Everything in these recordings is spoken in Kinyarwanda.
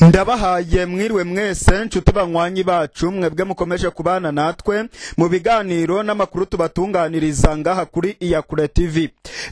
ndabahaye mwiriwe mwese nshuti banywanyi bacu mwebwe mukomeje kubana natwe mu biganiro n'amakuru tubatunganiriza ngaha kuri iyakure tv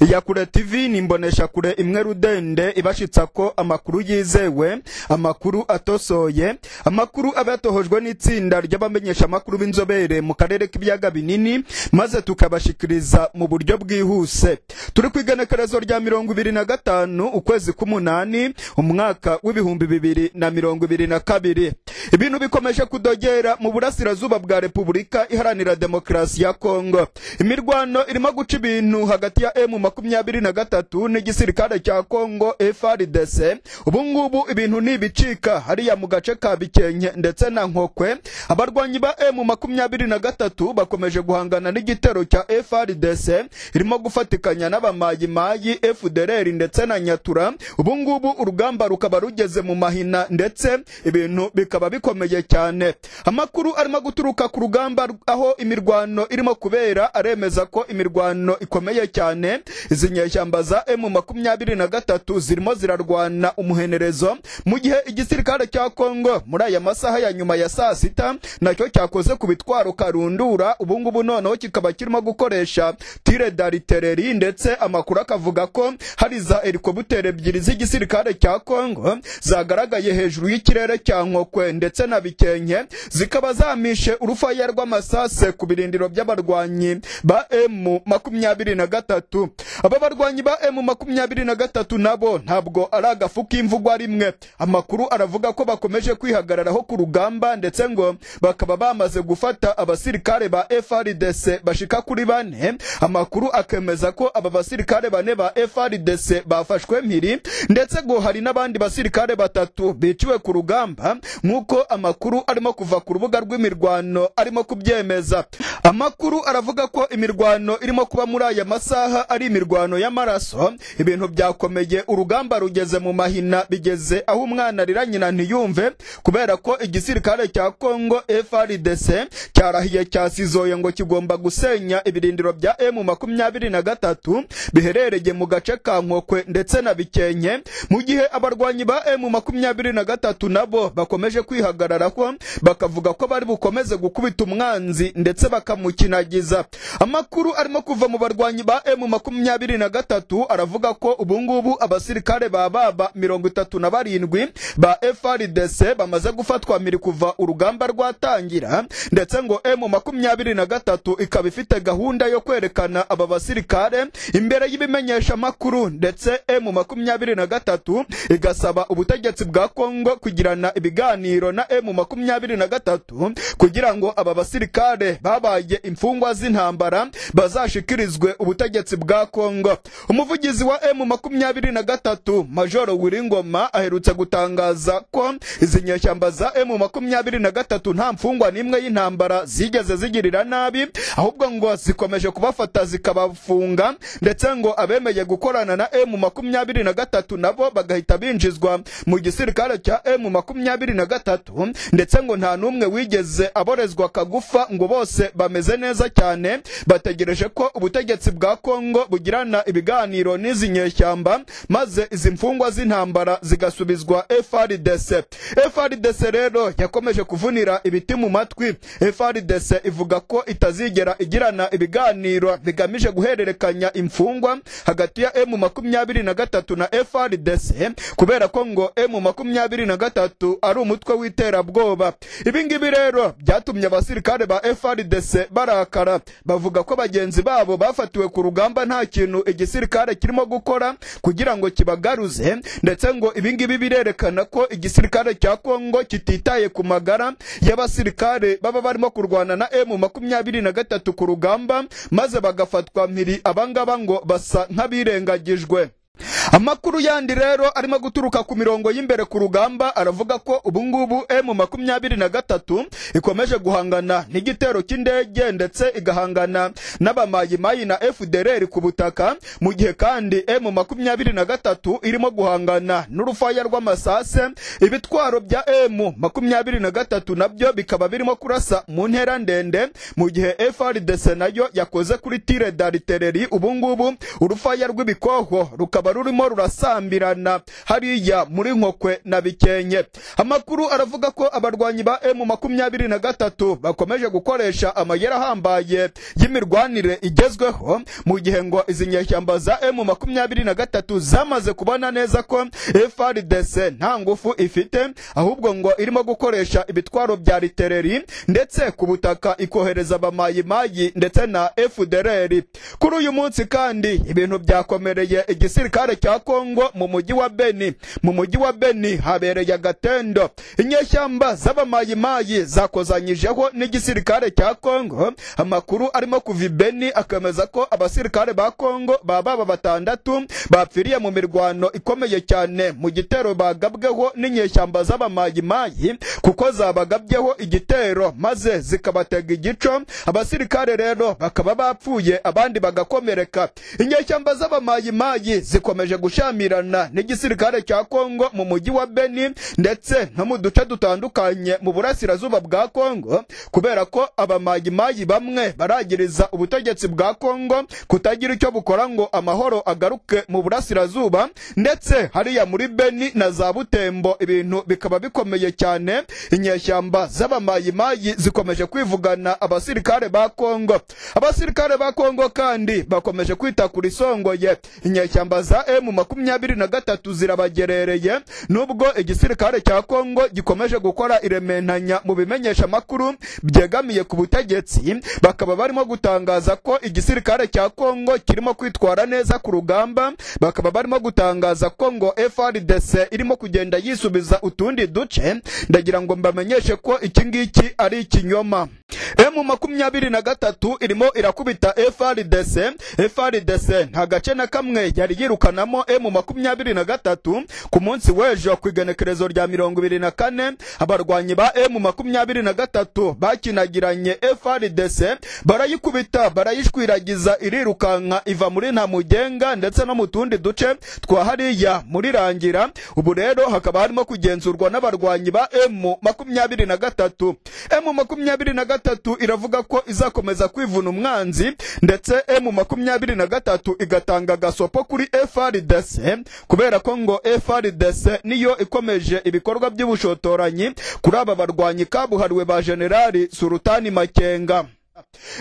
iyakure tv ni imboneshakure imwe rudende ibashitsa ko amakuru yizewe amakuru atosoye amakuru aba yatohojwe n'itsinda ry'abamenyesha amakuru b'inzobere mu karere k'ibiyaga binini maze tukabashikiriza mu buryo bwihuse turi ku igenekerezo rya mirongo ibiri na gatanu ukwezi k'umunani umwaka w'ibihumbi bibiri na mirongo ibiri na kabiri ibintu bikomeje kudogera mu burasirazuba bwa repubulika iharanira demokarasi ya kongo imirwano irimo guca ibintu hagati ya emu makumyabiri na gatatu n'igisirikare cya kongo frdc ubu ngubu ibintu ntibicika hariya mu gace ka bikenke ndetse na nkokwe abarwanyi ba emu makumyabiri na gatatu bakomeje guhangana n'igitero cya frdc irimo gufatikanya n'abamayimayi fdrr ndetse na nyatura ubu ngubu urugamba rukaba rugeze mu mahina ndetse ibintu bikaba bikomeye cyane amakuru arimo guturuka ku rugamba aho imirwano irimo kubera aremeza ko imirwano ikomeye cyane izi nyeshyamba za emu makumyabiri na gatatu zirimo zirarwana umuhenerezo mu gihe igisirikare cya kongo muri aya masaha ya nyuma ya saa sita nacyo cyakoze ku bitwaro karundura ubu ngubu noneho kikaba kirimo gukoresha tire daritereri ndetse amakuru akavuga ko hari za helikopiteri ebyiri z'igisirikare cya kongo zagaragaye hejuru y'ikirere cya nkokwe ndetse na bikenke zikaba zamishe urufaya rw'amasase ku birindiro by'abarwanyi ba emu makumyabiri na gatatu aba barwanyi ba emu makumyabiri na gatatu nabo ntabwo ari agafu k'imvugwa rimwe amakuru aravuga ko bakomeje kwihagararaho ku rugamba ndetse ngo bakaba bamaze gufata abasirikare ba frdc bashika kuri bane amakuru akemeza ko aba basirikare bane ba frdc bafashwe mpiri ndetse ngo hari n'abandi basirikare batatu biciwe ku rugamba nk'uko amakuru arimo kuva ku rubuga rw'imirwano arimo kubyemeza amakuru aravuga ko imirwano irimo kuba muri aya masaha ari imirwano y'amaraso ibintu byakomeye urugamba rugeze mu mahina bigeze aho umwana arira nyina ntiyumve kubera ko igisirikare cya kongo frdc cyarahiye cyasizoye ngo kigomba gusenya ibirindiro bya emu makumyabiri na gatatu biherereye mu gace ka nkokwe ndetse na bikenke mu gihe abarwanyi ba emu makumyabiri na gatatu nabo bakomeje kwihagararaho bakavuga ko bari bukomeze gukubita umwanzi ndetse bakamukinagiza amakuru arimo kuva mu barwanyi ba emu makumyabiri na gatatu aravuga ko ubungubu abasirikare ba baba mirongo itatu na barindwi ba frdc bamaze gufatwa miri kuva urugamba rwatangira ndetse ngo emu makumyabiri na gatatu ikaba ifite gahunda yo kwerekana aba basirikare imbere y'ibimenyeshamakuru ndetse emu makumyabiri na gatatu igasaba ubutegetsi bwa kongo kugirana ibiganiro na emu makumyabiri na gatatu kugira ngo aba basirikare babaye imfungwa z'intambara bazashikirizwe ubutegetsi bwa kongo umuvugizi wa emu makumyabiri na gatatu majoro wiringoma aherutse gutangaza ko izi nyeshyamba za emu makumyabiri na gatatu nta mfungwa n'imwe y'intambara zigeze zigirira nabi ahubwo ngo zikomeje kubafata zikabafunga ndetse ngo abemeye gukorana na emu makumyabiri na gatatu nabo bagahita binjizwa mu gisirikare cya emu makumyabiri na gatatu ndetse ngo nta n'umwe wigeze aborezwa akagufa ngo bose bameze neza cyane bategereje ko ubutegetsi bwa kongo bugirana ibiganiro n'izi nyeshyamba maze izi mfungwa z'intambara zigasubizwa frdc frdc rero yakomeje kuvunira ibiti mu matwi frdc ivuga ko itazigera igirana ibiganiro bigamije guhererekanya imfungwa hagati ya emu makumyabiri na gatatu na frdc kubera ko ngo emu makumyabiri na gatatu ari umutwe w'iterabwoba ibi ngibi rero byatumye abasirikare ba frdc barakara bavuga ko bagenzi babo bafatiwe ku rugamba nta kintu igisirikare kirimo gukora kugira ngo kibagaruze ndetse ngo ibi ngibi birerekana ko igisirikare cya kongo kititaye ku magara y'abasirikare baba barimo kurwana na emu makumyabiri na gatatu ku rugamba maze bagafatwa mpiri abangaba ngo basa nk'abirengagijwe amakuru yandi rero arimo guturuka ku mirongo y'imbere ku rugamba aravuga ko ubungubu emu makumyabiri na gatatu ikomeje guhangana n'igitero cy'indege ndetse igahangana n'abamayimayi na fdrr ku butaka mu gihe kandi emu makumyabiri na gatatu irimo guhangana n'urufaya rw'amasase ibitwaro bya emu makumyabiri na gatatu nabyo bikaba birimo kurasa mu ntera ndende mu gihe frdc nayo yakoze kuri tire daritereri ubungubu urufaya rw'ibikoho rukaba rukaba rurimo rurasambirana hariya muri nkokwe na bikenke amakuru aravuga ko abarwanyi ba emu makumyabiri na gatatu bakomeje gukoresha amayeri ahambaye y'imirwanire igezweho mu gihe ngo izi nyeshyamba za emu makumyabiri na gatatu zamaze kubona neza ko frdc nta ngufu ifite ahubwo ngo irimo gukoresha ibitwaro bya ritereri ndetse ku butaka ikohereza abamayimayi ndetse na fdrr kuri uyu munsi kandi ibintu byakomereye igisirikare cya kongo mu mujyi wa beni mu mujyi wa beni habereye agatendo inyeshyamba z'abamayimayi zakozanyijeho n'igisirikare cya kongo amakuru arimo kuva i beni akemeza ko abasirikare ba kongo baba aba batandatu bapfiriye mu mirwano ikomeye cyane mu gitero bagabweho n'inyeshyamba z'abamayimayi kuko zabagabyeho igitero maze zikabatega igico abasirikare rero bakaba bapfuye abandi bagakomereka inyeshyamba z'abamayimayi zikomeje gushamirana n'igisirikare cya kongo mu mujyi wa beni ndetse no mu duce dutandukanye mu burasirazuba bwa kongo kubera ko abamayimayi bamwe baragiriza ubutegetsi bwa kongo kutagira icyo bukora ngo amahoro agaruke mu burasirazuba ndetse hariya muri beni na za butembo ibintu bikaba bikomeye cyane inyeshyamba z'abamayimayi zikomeje kwivugana abasirikare ba kongo abasirikare ba kongo kandi bakomeje kwita ku risongoye inyeshyamba za emu makumyabiri na gatatu zirabagerereye nubwo igisirikare cya kongo gikomeje gukora irementanya mu bimenyesha amakuru byegamiye ku butegetsi bakaba barimo gutangaza ko igisirikare cya kongo kirimo kwitwara neza ku rugamba bakaba barimo gutangaza ko ngo frdc irimo kugenda yisubiza utundi duce ndagira ngo mbamenyeshe ko iki ngiki ari ikinyoma emu makumyabiri na gatatu irimo irakubita frdc frdc nta gace na kamwe yari yirukanamo emu makumyabiri na gatatu ku munsi w'ejo ku igenekerezo rya mirongo ibiri na kane abarwanyi ba emu makumyabiri na gatatu bakinagiranye frdc barayikubita barayishwiragiza irirukanka iva muri ntamugenga ndetse no mu tundi duce twa hariya muri rangira ubu rero hakaba harimo kugenzurwa n'abarwanyi ba emu makumyabiri na gatatu emu makumyabiri na gatatu iravuga ko izakomeza kwivuna umwanzi ndetse emu makumyabiri na gatatu igatanga agasopo kuri frdc kubera ko ngo frdc niyo ikomeje ibikorwa by'ubushotoranyi kuri aba barwanyi kabuhariwe ba generali surutani makenga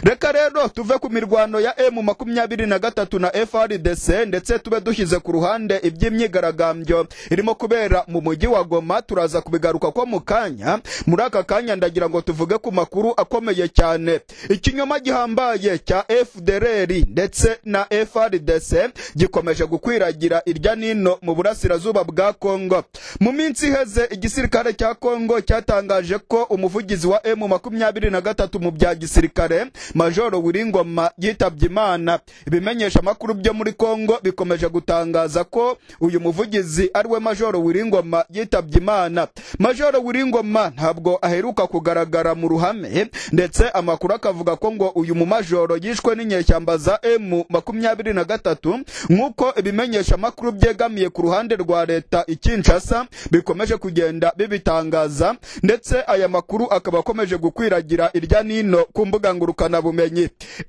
reka rero tuve ku mirwano ya emu makumyabiri na gatatu na frdc ndetse tube dushyize ku ruhande iby'imyigaragambyo irimo kubera mu mujyi wa goma turaza kubigaruka ko mu kanya muri aka kanya ndagira ngo tuvuge ku makuru akomeye cyane ikinyoma gihambaye cya fdrr ndetse na frdc gikomeje gukwiragira irya nino mu burasirazuba bwa kongo mu minsi iheze igisirikare cya kongo cyatangaje ko umuvugizi wa emu makumyabiri na gatatu mu bya gisirikare gisirikare majoro wiringoma yitabye imana ibimenyesha amakuru byo muri kongo bikomeje gutangaza ko uyu muvugizi ariwe majoro wiringoma yitabye imana majoro wiringoma ntabwo aheruka kugaragara mu ruhame ndetse amakuru akavuga ko ngo uyu mumajoro yishwe n'inyeshyamba za emu makumyabiri na gatatu nk'uko ibimenyesha amakuru byegamiye ku ruhande rwa leta ikinshasa bikomeje kugenda bibitangaza ndetse aya makuru akaba akomeje gukwiragira irya nino ku mbuga mbuga ngurukanabumenyi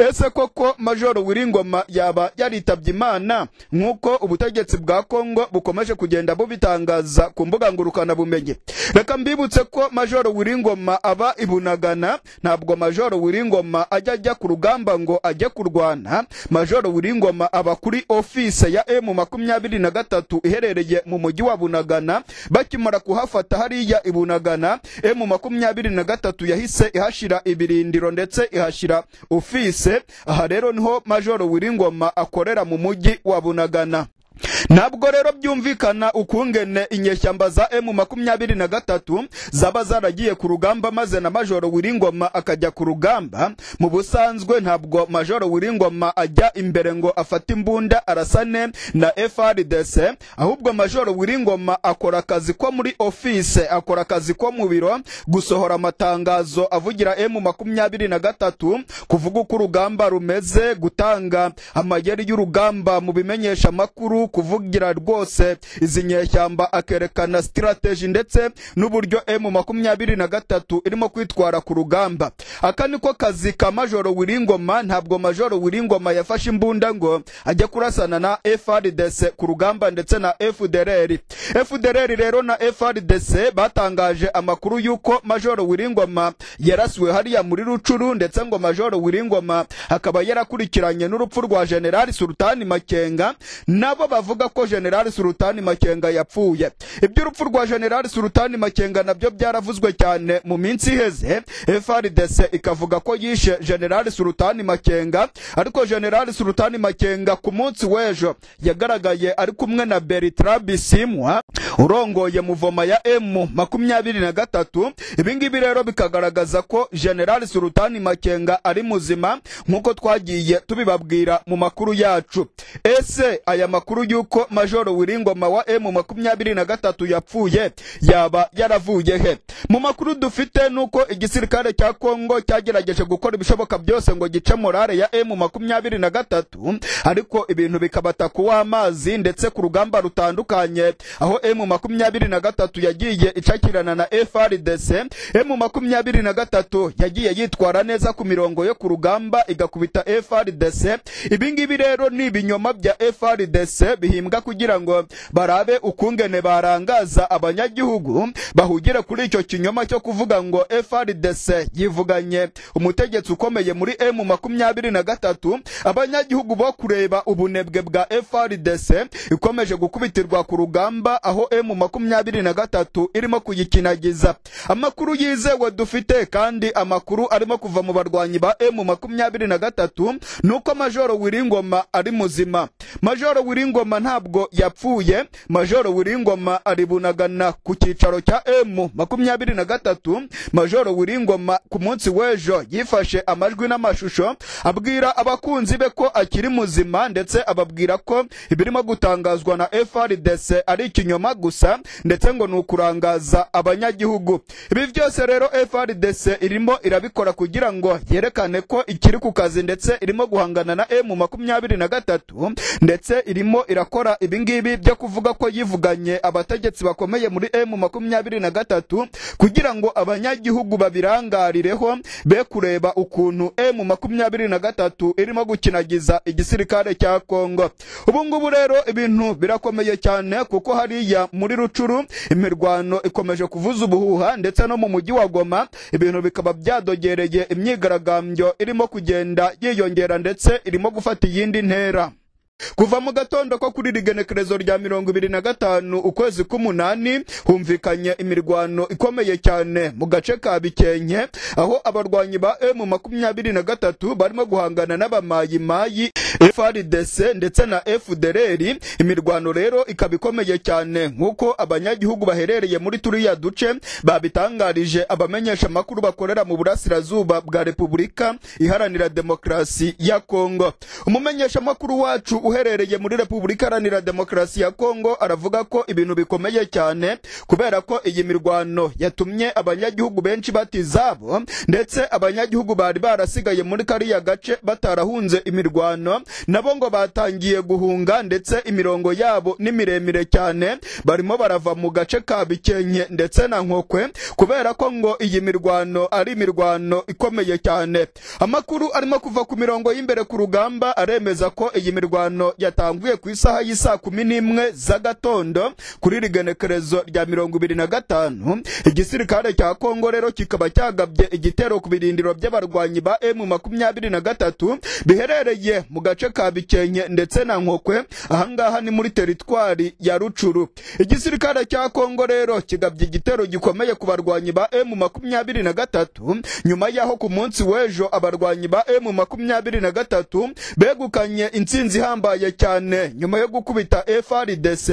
ese koko majoro wiringoma yaba yaritabye imana nk'uko ubutegetsi bwa kongo bukomeje kugenda bubitangaza ku mbuga ngurukanabumenyi reka mbibutse ko majoro wiringoma aba ibunagana ntabwo majoro wiringoma ajya ajya ku rugamba ngo ajye kurwana majoro wiringoma aba kuri ofise ya emu makumyabiri na gatatu iherereye mu mujyi wa bunagana bakimara kuhafata hariya ibunagana emu makumyabiri na gatatu yahise ihashyira ibirindiro ndetse ihashyira ofise aha rero niho majoro wiringoma akorera mu mujyi wa bunagana ntabwo rero byumvikana ukungene inyeshyamba za emu makumyabiri na gatatu zaba zaragiye ku rugamba maze na majoro wiringoma akajya ku rugamba mu busanzwe ntabwo majoro wiringoma ajya imbere ngo afate imbunda arasane na frdc ahubwo majoro wiringoma akora akazi ko muri ofise akora akazi ko mu biro gusohora amatangazo avugira emu makumyabiri na gatatu kuvuga uko urugamba rumeze gutanga amayeri y'urugamba mu bimenyeshamakuru kuvuga kuvugira rwose izi nyeshyamba akerekana sitirateji ndetse n'uburyo emu makumyabiri na gatatu irimo kwitwara ku rugamba aka niko kazi ka majoro wiringoma ntabwo majoro wiringoma yafashe imbunda ngo ajye kurasana na frdc ku rugamba ndetse na fdr fdr rero na frdc batangaje amakuru y'uko majoro wiringoma yarasiwe hariya muri rucuru ndetse ngo majoro wiringoma akaba yarakurikiranye n'urupfu rwa generali sultani makenga nabo bavuga ko generali sultani makenga yapfuye iby'urupfu rwa generali sultani makenga nabyo byaravuzwe cyane mu minsi iheze frdc ikavuga ko yishe generali sultani makenga ariko generali sultani makenga ku munsi w'ejo yagaragaye ari kumwe na bertra bisimwa urongoye muvoma ya m makumyabiri na gatatu ibingibi rero bikagaragaza ko generali sultani makenga ari muzima nk'uko twagiye tubibabwira mu makuru yacu ese aya makuru y'uko majoro wiringoma wa m makumyabiri na gatatu yapfuye yaba yaravuye he mu makuru dufite nuko igisirikare cya kongo cyagerageje gukora ibishoboka byose ngo gice morale ya m makumyabiri na gatatu ariko ibintu bikabata kuwa amazi ndetse ku rugamba rutandukanye aho m makumyabiri na gatatu yagiye icakirana na frdc m makumyabiri na gatatu yagiye yitwara neza ku mirongo yo ku rugamba igakubita frdc ibingibi rero ni ibinyoma bya frdc bihimbwa kugira ngo barabe ukungene barangaza abanyagihugu bahugire kuri icyo kinyoma cyo kuvuga ngo frdc yivuganye umutegetsi ukomeye muri m makumyabiri na gatatu abanyagihugu bo kureba ubunebwe bwa frdc ikomeje gukubitirwa ku rugamba aho m makumyabiri na gatatu irimo kuyikinagiza amakuru yizewe dufite kandi amakuru arimo kuva mu barwanyi ba m makumyabiri na gatatu ni uko majoro wiringoma ari muzima majoro wiringoma ntabwo yapfuye majoro wiringoma aribunagana ku cyicaro cya m makumyabiri na gatatu majoro wiringoma ku munsi w'ejo yifashe amajwi n'amashusho abwira abakunzi be ko akiri muzima ndetse ababwira ko ibirimo gutangazwa na frdc ari ikinyoma gusa ndetse ngo ni ukurangaza abanyagihugu ibi byose rero frdc irimo irabikora kugira ngo yerekane ko ikiri ku kazi ndetse irimo guhangana na m makumyabiri na gatatu ndetse irimo irakora ibingibi byo kuvuga ko yivuganye abategetsi bakomeye muri m makumyabiri na gatatu kugira ngo abanyagihugu babirangarireho be kureba ukuntu m makumyabiri na gatatu irimo gukinagiza igisirikare cya kongo ubu ngubu rero ibintu birakomeye cyane kuko hariya muri rucuru imirwano ikomeje kuvuza ubuhuha ndetse no mu mujyi wa goma ibintu bikaba byadogereye imyigaragambyo irimo kugenda yiyongera ndetse irimo gufata iyindi ntera kuva mu gatondo ko kuri rigenekerezo rya mirongo ibiri na gatanu ukwezi k'umunani humvikanye imirwano ikomeye cyane mu gace ka bikenke aho abarwanyi ba m makumyabiri na gatatu barimo guhangana n'abamayimayi frdc ndetse na fdr imirwano rero ikaba ikomeye cyane nk'uko abanyagihugu baherereye muri turiya duce babitangarije abamenyesha amakuru bakorera mu burasirazuba bwa repubulika iharanira demokarasi ya kongo umumenyeshamakuru wacu uherereye muri repubulika iharanira demokarasi ya kongo aravuga ko ibintu bikomeye cyane kubera ko iyi mirwano yatumye abanyagihugu benshi bata izabo ndetse abanyagihugu bari barasigaye muri kariya gace batarahunze imirwano nabo ngo batangiye guhunga ndetse imirongo yabo ni miremire cyane barimo barava mu gace ka bikenke ndetse na nkokwe kubera ko ngo iyi mirwano ari imirwano ikomeye cyane amakuru arimo kuva ku mirongo y'imbere ku rugamba aremeza ko iyi mirwano mirwano yatanguye ku isaha y'isaa kumi n'imwe z'agatondo kuri rigenekerezo rya mirongo ibiri na gatanu igisirikare cya kongo rero kikaba cyagabye igitero ku birindiro by'abarwanyi ba m makumyabiri na gatatu biherereye mu gace ka bikenke ndetse na nkokwe ahangaha ni muri teritwari ya rucuru igisirikare cya kongo rero kigabye igitero gikomeye ku barwanyi ba m makumyabiri na gatatu nyuma y'aho ku munsi w'ejo abarwanyi ba m makumyabiri na gatatu begukanye intsinzi ihambaye ihambaye cyane nyuma yo gukubita frdc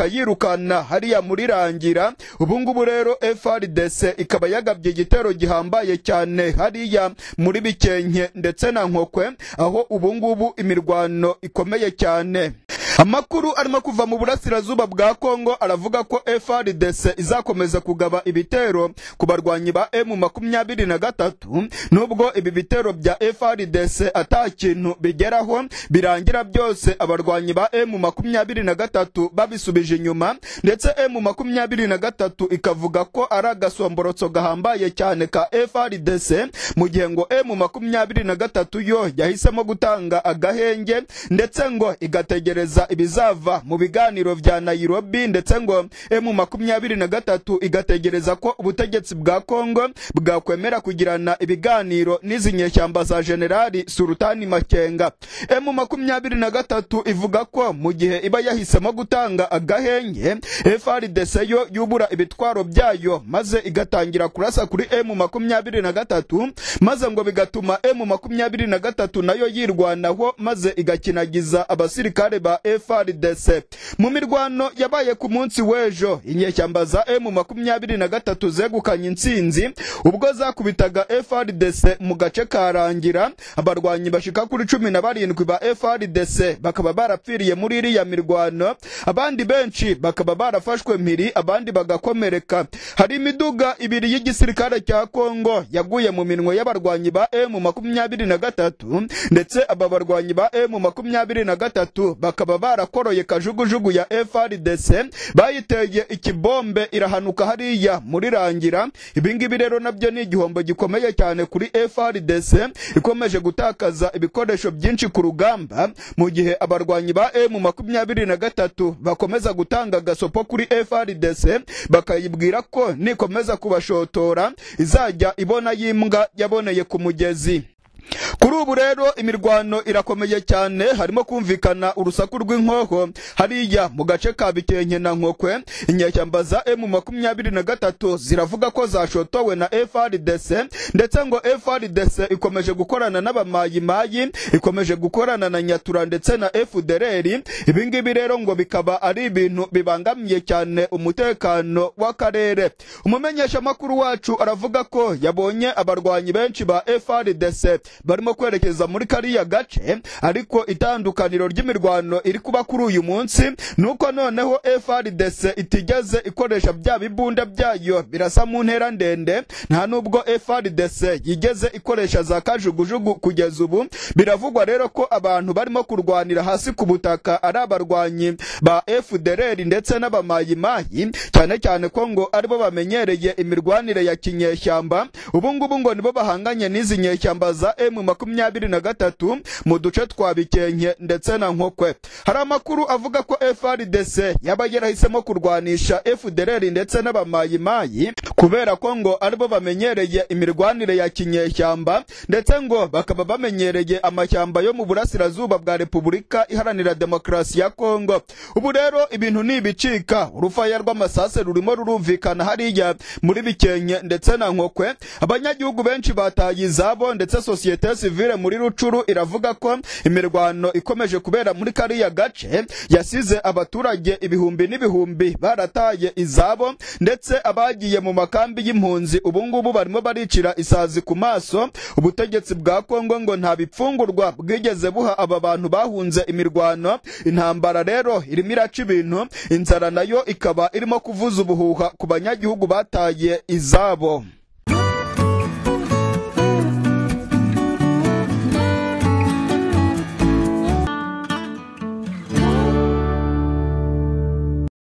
bakayirukana hariya muri rangira ubu ngubu rero frdc ikaba yagabye igitero gihambaye cyane hariya muri bikenke ndetse na nkokwe aho ubu ngubu imirwano ikomeye cyane amakuru arimo kuva mu burasirazuba bwa kongo aravuga ko frdc izakomeza kugaba ibitero ku barwanyi ba emu makumyabiri na gatatu nubwo ibi bitero bya frdc ata kintu bigeraho birangira byose abarwanyi ba emu makumyabiri na gatatu babisubije inyuma ndetse emu makumyabiri na gatatu ikavuga ko ari agasomborotso gahambaye cyane ka frdc mu gihe ngo emu makumyabiri na gatatu yo yahisemo gutanga agahenge ndetse ngo igategereza ibizava mu biganiro vya nairobi ndetse ngo emu makumyabiri na gatatu igategereza ko ubutegetsi bwa kongo bwakwemera kugirana ibiganiro n'izi nyeshyamba za generali surutani makenga emu makumyabiri na gatatu ivuga ko mu gihe iba yahisemo gutanga agahenge frdc yo yubura ibitwaro byayo maze igatangira kurasa kuri emu makumyabiri na gatatu maze ngo bigatuma emu makumyabiri na gatatu nayo yirwanaho maze igakinagiza abasirikare ba frdc mu mirwano yabaye ku munsi w'ejo inyeshyamba za emu makumyabiri na gatatu zegukanye intsinzi ubwo zakubitaga frdc mu gace ka rangira abarwanyi bashika kuri cumi na barindwi ba frdc bakaba barapfiriye muri iriya mirwano abandi benshi bakaba barafashwe mpiri abandi bagakomereka hari imiduga ibiri y'igisirikare cya kongo yaguye mu minwe y'abarwanyi ba emu makumyabiri na gatatu ndetse aba barwanyi ba emu makumyabiri na gatatu bakaba barakoroye kajugujugu ya frdc bayiteye ikibombe irahanuka hariya muri rangira ibingibi rero nabyo ni igihombo gikomeye cyane kuri frdc ikomeje gutakaza ibikoresho byinshi ku rugamba mu gihe abarwanyi ba emu makumyabiri na gatatu bakomeza gutanga agasopo kuri frdc bakayibwira ko nikomeza kubashotora izajya ibona y'imbwa yaboneye ku mugezi kuri ubu rero imirwano irakomeye cyane harimo kumvikana urusaku rw'inkoho hariya mu gace ka bikenke na nkokwe inyeshyamba za emu makumyabiri na gatatu ziravuga ko zashotowe na frdc ndetse ngo frdc ikomeje gukorana n'abamayimayi ikomeje gukorana na nyatura ndetse na fdrr ibingibi rero ngo bikaba ari ibintu bibangamiye cyane umutekano w'akarere umumenyeshamakuru wacu aravuga ko yabonye abarwanyi benshi ba frdc barimo kwerekeza muri kariya gace ariko itandukaniro ry'imirwano iri kuba kuri uyu munsi nuko noneho frdc itigeze ikoresha bya bibunda byayo birasa mu ntera ndende nta nubwo frdc yigeze ikoresha za kajugujugu kugeza ubu biravugwa rero ko abantu barimo kurwanira hasi ku butaka ari abarwanyi ba fdrr ndetse n'abamayimayi cyane cyane ko ngo aribo bamenyereye imirwanire ya kinyeshyamba ubu ngubu ngo nibo bahanganye n'izi nyeshyamba za emu makumyabiri na gatatu mu duce twa bikenke ndetse na nkokwe hari amakuru avuga ko frdc yaba yarahisemo kurwanisha fdrr ndetse n'abamayimayi kubera ko ngo aribo bamenyereye imirwanire ya kinyeshyamba ndetse ngo bakaba bamenyereye amashyamba yo mu burasirazuba bwa repubulika iharanira demokarasi ya kongo ubu rero ibintu nibicika urufaya rw'amasase rurimo rurumvikana hariya muri bikenke ndetse na nkokwe abanyagihugu benshi bataye izabo ndetse sosiyete sosiyete sivile muri rucuru iravuga ko imirwano ikomeje kubera muri kariya gace yasize abaturage ibihumbi n'ibihumbi barataye izabo ndetse abagiye mu makambi y'impunzi ubungubu barimo baricira isazi ku maso ubutegetsi bwa kongo ngo nta bipfungurwa bwigeze buha aba bantu bahunze imirwano intambara rero irimo iraca ibintu inzara nayo ikaba irimo kuvuza ubuhuha ku banyagihugu bataye izabo